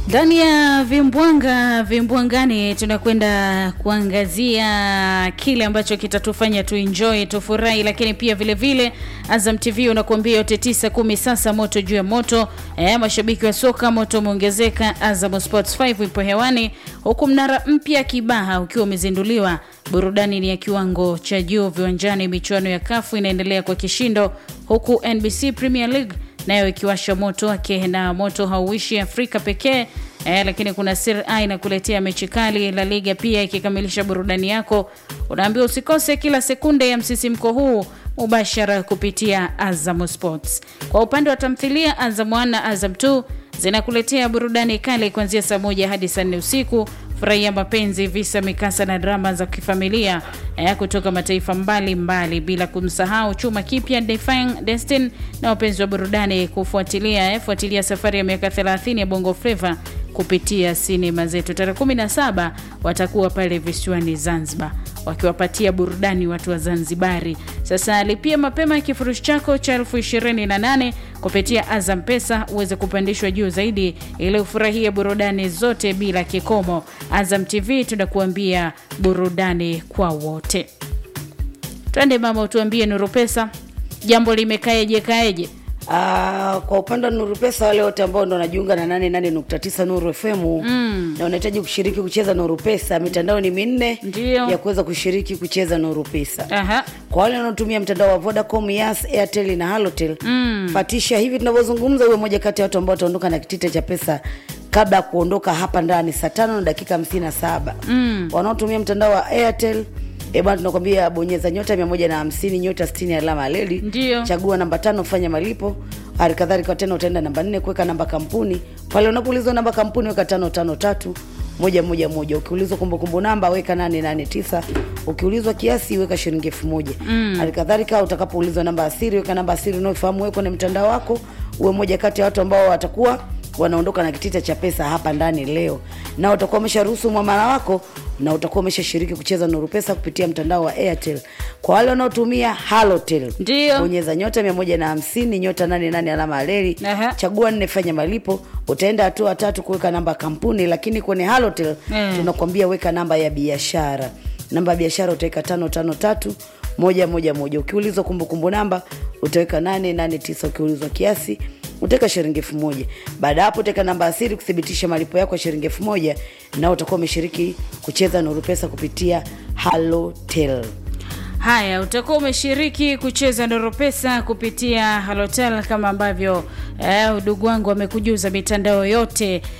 Ndani ya vimbwanga vimbwangani, tunakwenda kuangazia kile ambacho kitatufanya tuenjoy tufurahi, lakini pia vile vile Azam TV unakuambia yote tisa kumi. Sasa moto juu ya moto eh, mashabiki wa soka moto umeongezeka. Azam Sports 5 ipo hewani, huku mnara mpya Kibaha ukiwa umezinduliwa. Burudani ni ya kiwango cha juu viwanjani. Michuano ya kafu inaendelea kwa kishindo, huku NBC Premier League nayo ikiwasha moto wake, na moto hauishi Afrika pekee eh, lakini kuna Serie A inakuletea mechi kali. La Liga pia ikikamilisha burudani yako, unaambiwa usikose kila sekunde ya msisimko huu mubashara kupitia Azam Sports. Kwa upande wa tamthilia, Azam 1 na Azam 2 zinakuletea burudani kali kuanzia saa moja hadi saa nne usiku. Furahia mapenzi, visa, mikasa na drama za kifamilia eh, kutoka mataifa mbalimbali mbali, bila kumsahau chuma kipya Defying Destiny na wapenzi wa burudani kufuatilia eh, fuatilia safari ya miaka 30 ya Bongo Flava kupitia sinema zetu. Tarehe 17 watakuwa pale visiwani Zanzibar wakiwapatia burudani watu wa Zanzibari. Sasa lipia mapema ya kifurushi chako cha elfu ishirini na nane kupitia Azam Pesa uweze kupandishwa juu zaidi ili ufurahie burudani zote bila kikomo. Azam TV tunakuambia burudani kwa wote. Twende mama, utuambie Nuru Pesa, jambo limekaeje kaeje? Ah, kwa upande wa Nuru Pesa, wale wote ambao ndo wanajiunga na 88.9 Nuru FM mm. na unahitaji kushiriki kucheza Nuru Pesa, mitandao ni minne Ndio. ya kuweza kushiriki kucheza Nuru Pesa. Aha. Kwa wale wanaotumia mtandao wa Vodacom, Yas, Airtel na Halotel mm. fatisha hivi tunavyozungumza, uwe moja kati ya watu ambao wataondoka na kitita cha pesa kabla ya kuondoka hapa ndani saa tano na dakika hamsini na saba mm. wanaotumia mtandao wa Airtel E bwana, tunakwambia bonyeza nyota mia moja na hamsini nyota sitini alama ya leli, Ndio. chagua namba tano kufanya malipo. Hali kadhalika tena utaenda namba nne kuweka namba kampuni. Pale unapoulizwa namba kampuni weka tano tano tatu moja moja moja. Ukiulizwa kumbukumbu namba weka nane nane tisa. Ukiulizwa kiasi weka shilingi elfu moja. Hali kadhalika utakapoulizwa namba asiri weka namba asiri unayofahamu wewe kwenye mtandao wako, uwe moja kati ya watu ambao watakuwa wanaondoka na kitita cha pesa hapa ndani leo, na utakuwa umesharuhusu mwamala wako na utakuwa umeshashiriki kucheza Nuru Pesa kupitia mtandao wa Airtel. Kwa wale wanaotumia Halotel, Ndio. bonyeza nyota mia moja na hamsini nyota nane nane alama ya reli, Aha. chagua nne, fanya malipo. Utaenda hatua tatu kuweka namba ya kampuni, lakini kwenye Halotel Mm. tunakwambia weka namba ya biashara. Namba ya biashara utaweka tano tano tatu moja moja moja. Ukiulizwa kumbukumbu namba utaweka nane nane tisa. Ukiulizwa kiasi utaweka shilingi elfu moja. Baada ya hapo utaweka namba ya siri kuthibitisha malipo yako ya shilingi elfu moja na utakuwa umeshiriki kucheza Nuru Pesa kupitia Halotel. Haya, utakuwa umeshiriki kucheza Nuru Pesa kupitia Halotel kama ambavyo eh, udugu wangu amekujuza mitandao yote